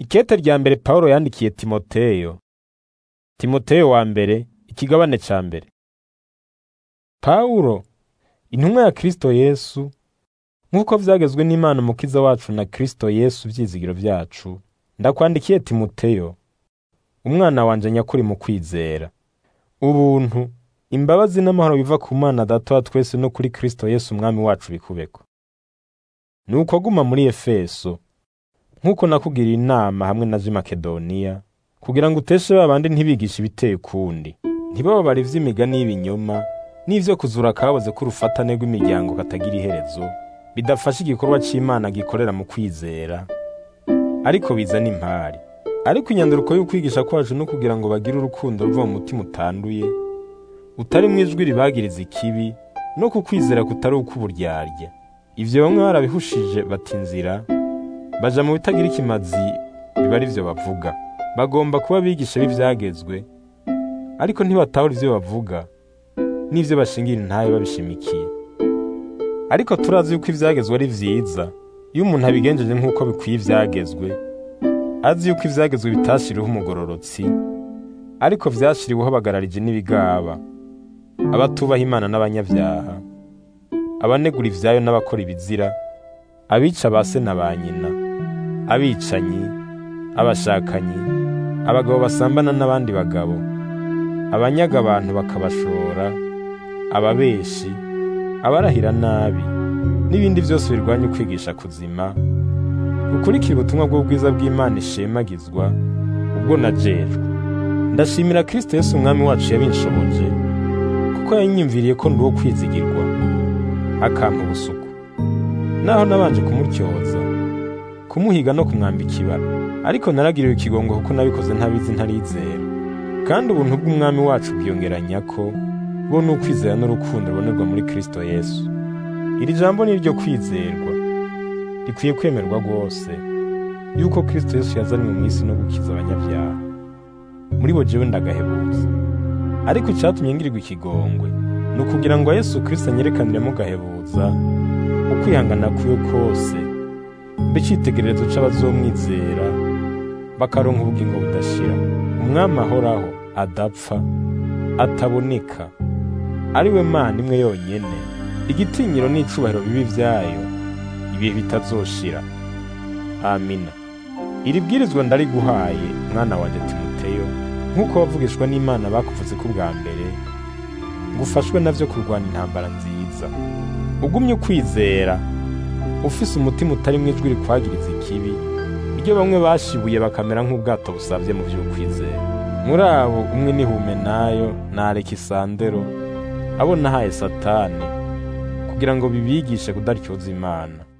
Ikete rya mbere Pawulo yandikiye Timoteyo. Timoteyo wa mbere, ikigabane ca mbere. Pawulo, intumwa ya Kristo Yesu, nk'uko vyagezwe n'Imana Umukiza wacu na Kristo Yesu vyizigiro vyacu, ndakwandikiye Timoteyo, umwana wanje nyakuri mu kwizera. Ubuntu, imbabazi n'amahoro biva ku Mana Data wa twese no kuri Kristo Yesu Umwami wacu bikubeko. Nuko guma muri Efeso, nk'uko nakugiriye inama hamwe na z'i Makedoniya, kugira ngo uteshe babandi ntibigishe ibiteye ukundi, ntibababare ivy'imigani y'ibinyoma, n'ivyo kuzura akaboze k'urufatane rw'imiryango katagira iherezo, bidafasha igikorwa c'Imana gikorera mu kwizera, ariko bizana impari. Ariko inyanduruko y'ukwigisha kwacu no kugira ngo bagire urukundo ruva mu mutima utanduye, utarimwo ijwi ribagiriza ikibi, no ku kwizera kutari ukw'uburyarya. Ivyo bamwe barabihushije bata inzira, baja mu bitagira ikimazi biba ari vyo bavuga. Bagomba kuba abigisha b'ivyagezwe, ariko ntibatahura ivyo bavuga, n'ivyo bashingira intahe babishimikiye. Ariko turazi yuko ivyagezwe ari vyiza, iyo umuntu abigenjeje nk'uko bikwiye ivyagezwe, azi yuko ivyagezwe bitashiriweho umugororotsi, ariko vyashiriweho abagararije n'ibigaba, abatubaha Imana n'abanyavyaha, abanegura ivyayo n'abakora ibizira, abica ba se na ba nyina, abicanyi, abashakanyi, abagabo basambana n'abandi bagabo, abanyaga abantu bakabashora, ababeshi, abarahira nabi, n'ibindi vyose birwanya ukwigisha kuzima, gukurikira ubutumwa bw'ubwiza bw'Imana ishemagizwa, ubwo najejwe. Ndashimira Kristo Yesu Umwami wacu yabinshoboje, kuko yanyiyumviriye ko ndi uwo kwizigirwa, akampa ubusuku. Naho nabanje kumutyoza, kumuhiga no kumwambika ibara, ariko naragiriwe ikigongo kuko nabikoze ntabizi ntarizera. Kandi ubuntu bw'Umwami wacu bwiyongeranya ko bo ni ukwizera n'urukundo rubonerwa muri Kristo Yesu. Iri jambo ni iryo kwizerwa, rikwiye kwemerwa rwose, yuko Kristo Yesu yazanywe mu isi no gukiza abanyabyaha. Muri bo jewe ndagahebuza. Ariko icatumye ngirirwa ikigongwe, ni ukugira ngo Yesu Kristo anyerekaniremo gahebuza, ukwihangana kwiwe kose, mbe icitegererezo c'abazomwizera, bakaronka ubugingo budashira. Umwami ahoraho, adapfa, ataboneka, ari we Mana imwe yonyene, igitinyiro n'icubahiro bibi vyayo, ibihe bitazoshira. Amina. Iri bwirizwa ndariguhaye, mwana wanje Timoteyo, nk'uko wavugishwa n'Imana bakuvuze ko bwa mbere, ngo ufashwe navyo kurwana intambara nziza. Ugumye ukwizera, ufise umutima utarimwo ijwi rikwagiriza ikibi, iryo bamwe bashibuye bakamera nk'ubwato busavye mu vy'ukwizera. Muri abo umwe ni Humenayo na Alekisandero, abo nahaye Satani, kugira ngo bibigishe kudaryoza Imana.